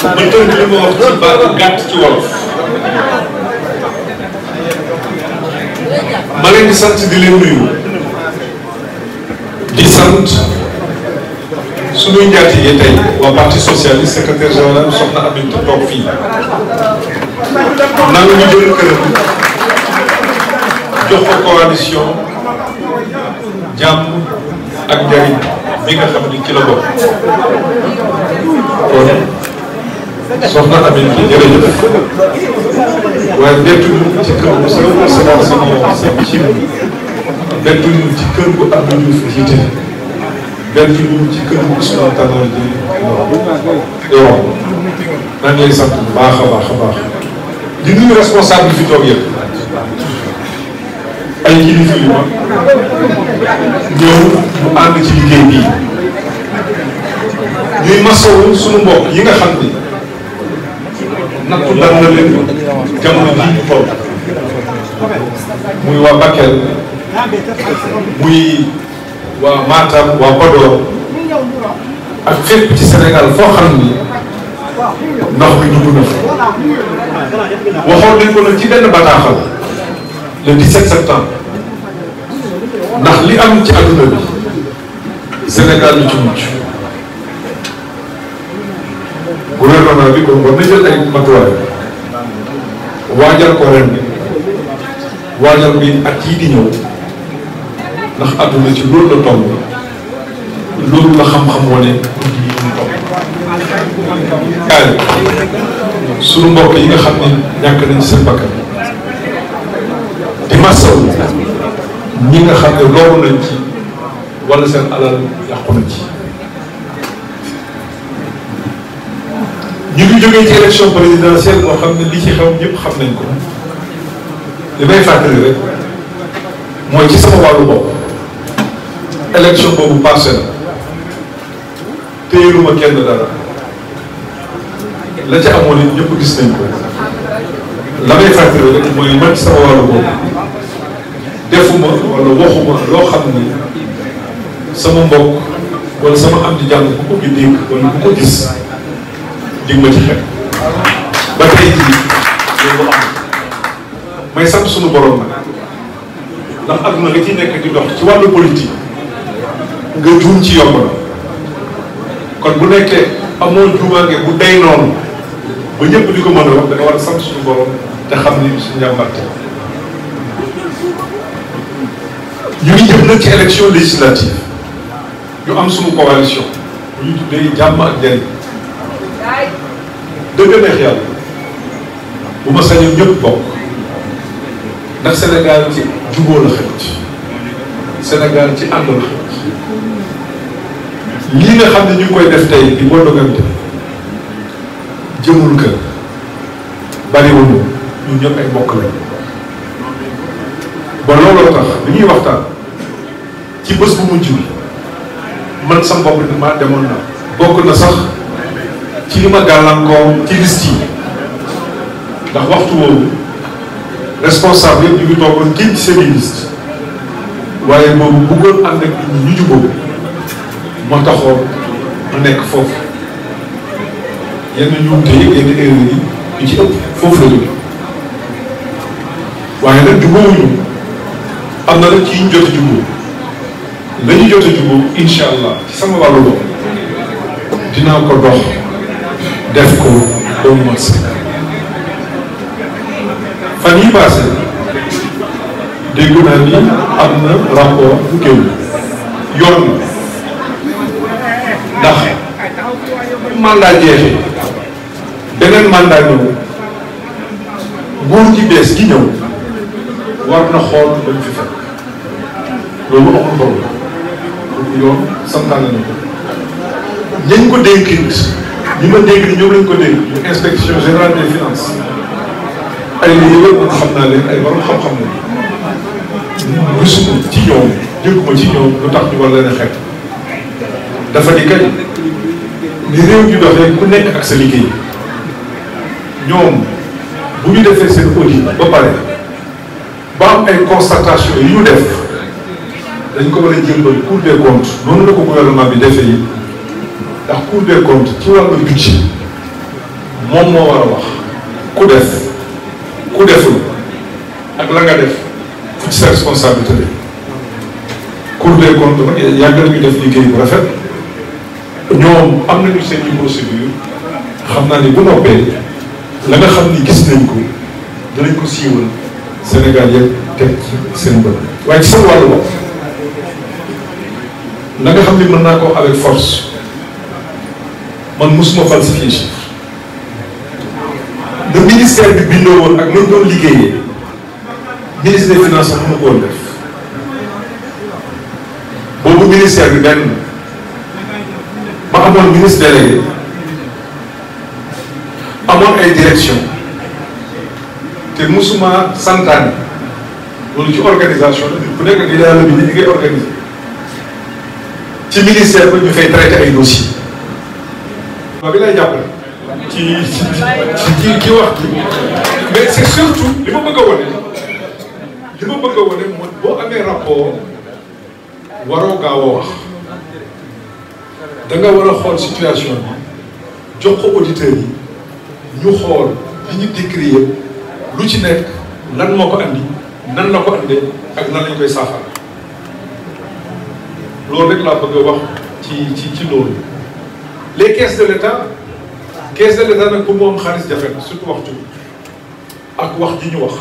ma tënk li ma wax ci baatu gàtt ci wolof ma leen di sant di leen nuyu di sant suñuy njaatige tey waa parti socialiste secrétaire général soxna Aminata toog fii nangu ñu jël këram jox ko coalition jàmm ak njariñ bi nga xam ni ci la bokk kon soxna Aminata jërëjëf waaye bettuñu ci kër bu sa sama sama sama ci bettuñu ci kër bu Abdou Diouf jiite bettuñu ci kër bu Ousmane Tanor Dieng yow maa ngi lay sant bu baax a baax a baax di nuyu responsable fi toog yëpp ay kilifa yu mag ñëw mu ànd ci liggéey bii ñuy masawu suñu mbokk yi nga xam ni nattu dal na leen jamono jii ñu toll muy waa Bakel muy waa Matam waa Podor ak fépp ci Sénégal foo xam ni ndox mi dugg na fa waxoon nañ ko nag ci benn bataaxal le 17 septembre ndax li am ci adduna bi Sénégal lu ci mucc gouvernement bi kon war na jël ay matuwaay waajal ko ren bi waajal bi at yii di ñëw ndax adduna ci loolu la toll loolu la xam-xam wane guddi yi ñu toll. kaay suñu mbokk yi nga xam ne ñàkk nañ ci seen bakkan di masaw ñi nga xam ne loolu nañ ci wala seen alal yàqu na ci. ñu ngi jógee ci élection présidentielle moo xam ne li ci xew ñëpp xam nañ ko li may fàttali rek mooy ci sama wàllu bopp élection boobu passé na téyeluma kenn dara la ca amoon it ñëpp gis nañ ko la may fàttali rek mooy man ci sama wàllu bopp defuma wala waxuma loo xam ni sama mbokk wala sama am di jàng bu ko gi dégg wala bu ko gis dig ma ci xel ba tey jii loolu am may sant suñu borom nag ndax adduna nga ci nekk di dox ci wàllu politique nga juum ci yomb na kon bu nekkee amoon juumaange bu day noonu ba ñëpp di ko mën a wax da nga war a sant suñu borom te xam ni suñu njàmbarte ñu ngi jëm nag ci élection législative ñu am suñu coalition bu ñu tuddee jàmm ak njariñ dëgg neex yàlla bu ma sañoon ñëpp bokk ndax Sénégal ci jubóo la xëcc Sénégal ci ànd la xëcc lii nga xam ne ñu ngi koy def tey di bondogante jëmul kër bariwuñu ñun ñëpp ay bokk lañ ba looloo tax bi ñuy waxtaan ci bés bu mujj bi man sa bopp ni ma demoon na bokk na sax ci li ma gàllankoor ci liste yi ndax waxtu woowu responsable yëpp ñu ngi toogoon génn ci seen liste waaye boobu bëggoon ànd ak nit ñi ñu jubóo moo taxoon mu nekk foofu yenn njuumte yi yenn erreur yi yu ci ëpp foofu la jóge waaye nag jubóowuñu am na nag ci ñu jot a jubóo la ñu jot a jubóo incha allah ci sama wàllu bopp dinaa ko dox def ko ba mu mat sëkk fan yi passé dégg naa ni am na rapport bu génn yoon na ndax mandat jeexee beneen mandat ñëw nguur gi bees gi ñëw war na xool dañ fi fekk loolu amul problème kooku yoon santaane na ko ñañ ko dénk it ñi ma dégg ni ñoom lañ ko dégg ñu inspection générale des finances ay liggéey man xam naa leen ay borom xam-xam lañ gisuma ci ñoom dégguma ci ñoom lu tax ñu war leen a xeeb dafa di kañ ni réew mi doxee ku nekk ak sa liggéey ñoom bu ñu defee seen audit ba pare ba am ay constatation yi ñu def dañ ko war a jëmbal Cour des comptes noonu la ko gouvernement bi defee yi ndax Cour des comptes ci wàllu budget moom moo war a wax ku def ku deful ak la nga def fu ci sa responsabilité la Cour des comptes nag yàgg nañu def liggéey bu rafet ñoom am nañu seen i procédure xam naa ni bu noppee la nga xam ni gis nañ ko danañ ko siiwal Sénégal yëpp teg ci seen bët waaye ci seen wàllu bopp la nga xam ni mën naa ko avec force man mosuma falsifier chiffre le ministère bi bindoo woon ak nañ doon liggéeyee ministre des finances sax mënu ko woon def boobu ministère bi benn ma amoon ministre délégué amoon ay direction te musuma santaane loolu ci organisation la bu nekk di yàlla bi ni ñu ngay organiser ci ministère ba ñu fay traité ay dossiers waaw bi lay jàppale ci ci ci ci wax ji mais c'est surtout li ma bëgg a wane li ma bëgg a wane mooy boo amee rapport waroo gaaw a wax da nga war a xool situation bi jox ko auditeurs yi ñu xool li ñu décrit yëpp lu ci nekk lan moo ko andi nan la ko andee ak nan lañ koy saafara loolu rek laa bëgg a wax ci ci ci loolu les caisses de l'État caisse de l'État nag pour mu am xaalis jafe na surtout waxtu ak wax ji ñu wax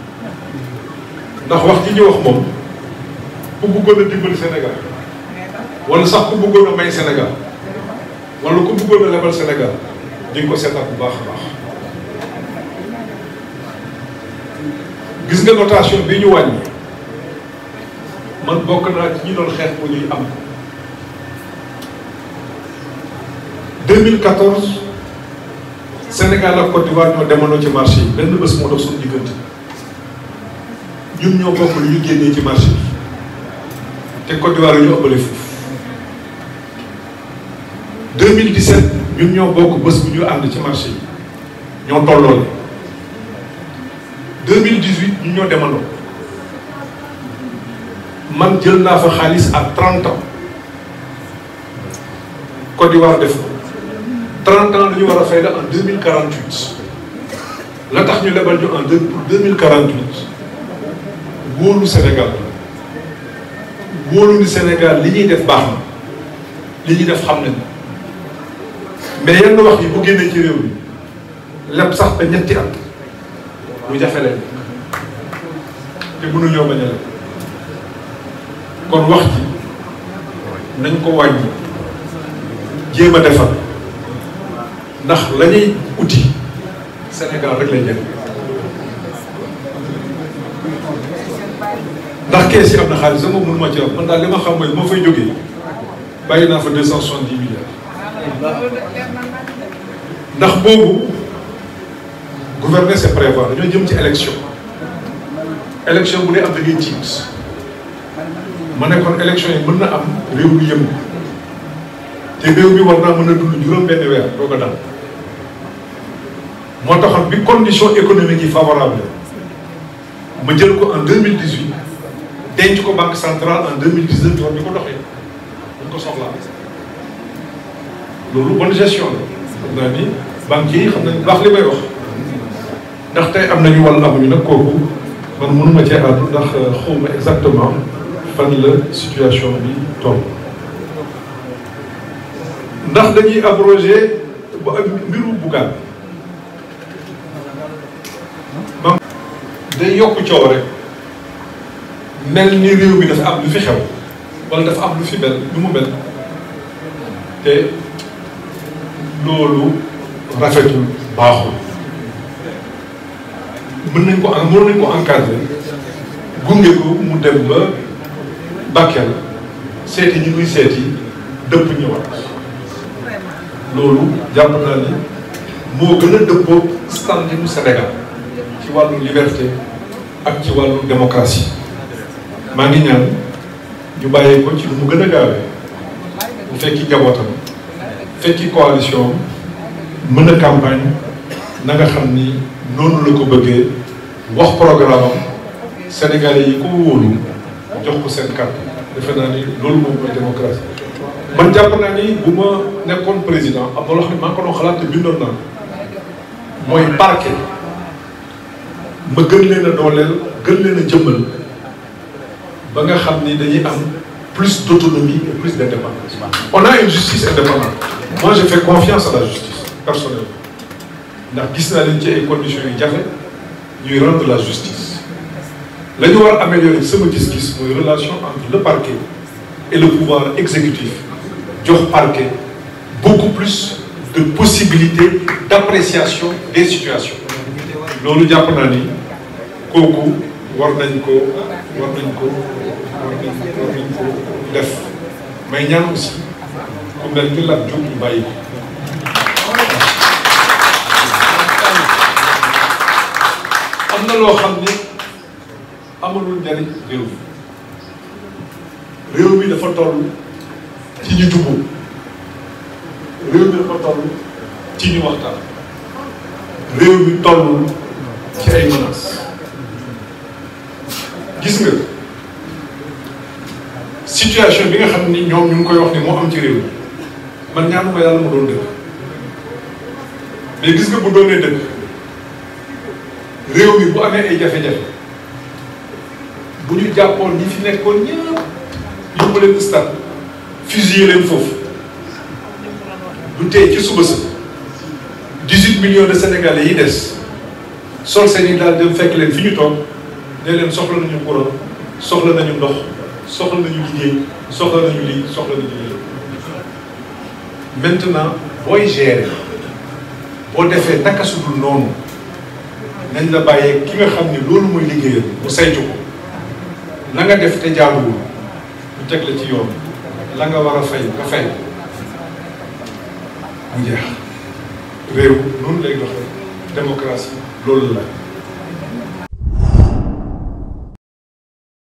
ndax wax ji ñu wax moom ku bëggoon a dimbali Sénégal wala sax ku bëggoon a may Sénégal wala ku bëggoon a lebal Sénégal di nga ko seetaat bu baax a baax gis nga notation bi ñu wàññi man bokk naa ci ñi doon xeex bu ñuy am 2014 Sénégal ak Côte d'Ivoire ñoo demoon ci marché yi benn bés moo dox suñu diggante ñun ñoo bokk lu ñu génnee ci marché bi te Côte d'Ivoire ñu ëppale foofu 2017 ñun ñoo bokk bés bu ñu ànd ci marché yi ñoo tolloole 2018 ñun ñoo demandoo man jël naa fa xaalis à 30 ans Côte d'Ivoire def ko 30 ans la ñu war a fay la en 2048 la tax ñu lebal ñu en deux pour 2048 wóolu Sénégal wóolu ni Sénégal li ñuy def baax na li ñuy def xam nañ mais yenn wax yi bu génnee ci réew mi leb sax ba ñetti at lu jafe leen te mënuñoo bañ a leb kon wax ji nañ ko wàññi jéem a defar ndax la ñuy uti Sénégal rek lay jël ndax kees yi am na xaalis sama mënu ma ci am man daal li ma xam mooy moo fay jógee bàyyi naa fa deux cent soixante dix milliards ndax boobu gouverner c'est prévoir dañoo jëm ci élection élection bu dee am da ngay tiit ma ne kon élection yi mën na am réew mi yëngu te réew mi war naa mën a dund juróom benn weer doo ko dal moo taxoon bi condition économique yi favorable ma jël ko en 2018 denc ko banque centrale en 2019 war ñu ko doxee dañ ko soxlaa loolu bonne gestion la xam naa ni banquiers yi xam nañ baax li may wax ndax tey am nañu wàll amuñu nag kooku man mënuma cee àddu ndax xawma exactement fan la situation bi toll ndax dañuy abrogé ba mbiru Bougane man day yokk coow rek mel ni réew mi dafa am lu fi xew wala dafa am lu fi mel lu mu mel te loolu rafetul baaxul mën nañ ko mën nañ ko encadrer gunge ko mu dem ba Bakel seeti ñi muy seeti dëpp ñëwaat loolu jàpp naa ni moo gën a dëppoo standing Sénégal ci wàllu liberté ak ci wàllu démocratie maa ngi ñaan ñu bàyyee ko ci lu mu gën a gaawee bu fekki njabootam fekki coalition mën a campagne na nga xam ni noonu la ko bëggee wax programme am sénégalais yi ko wóolu jox ko seen carte defe naa ni loolu moom mooy démocratie man jàpp naa ni bu ma nekkoon président am na loo xam ne maa ngi ko doon xalaat te bindoon naa mooy parquet ma gën leen a dooleel gën leen a jëmmal ba nga xam ni dañuy am plus d'autonomie et plus d'indépendance on a une justice indépendante moi je fais confiance à la justice personnellement ndax gis naa leen ci ay conditions yu jafe ñuy rendre la justice la ñu war a améliorer sama gis-gis mooy relation entre le parquet et le pouvoir exécutif jox parquet beaucoup plus de possibilités d'appréciation des situations loolu jàpp naa ni kooku war nañ ko war nañ ko war nañ war nañ ko def may ñaan aussi ku mel ni Lat Diop ñu bàyyi ko am na loo xam ni amalul njariñ réew mi réew mi dafa toll ci ñu jubbu réew mi dafa toll ci ñu waxtaan réew mi toll ci ay menaces gis nga situation bi nga xam ni ñoom ñu ngi koy wax ni moo am ci réew mi man ñaanuma yàlla mu doon dëgg mais gis nga bu doonee dëgg réew mi bu amee ay jafe-jafe bu ñu jàppoon ñi fi nekkoon ñëpp yóbbu leen stade fusillé leen foofu du tey ci suba sa 18 millions de sénégalais yi des sol seen i daal dem fekk leen fi ñu toog ne leen soxla nañu courant soxla nañu ndox soxla nañu liggéey soxla nañu lii soxla nañu lii maintenant booy gérer boo defee naka su dul noonu nañ la bàyyee ki nga xam ni loolu mooy liggéeyam mu saytu ko la nga def te jaaduwul mu teg la ci yoon la nga war a fay nga fay mu jeex réew noonu lay doxee démocratie loolu la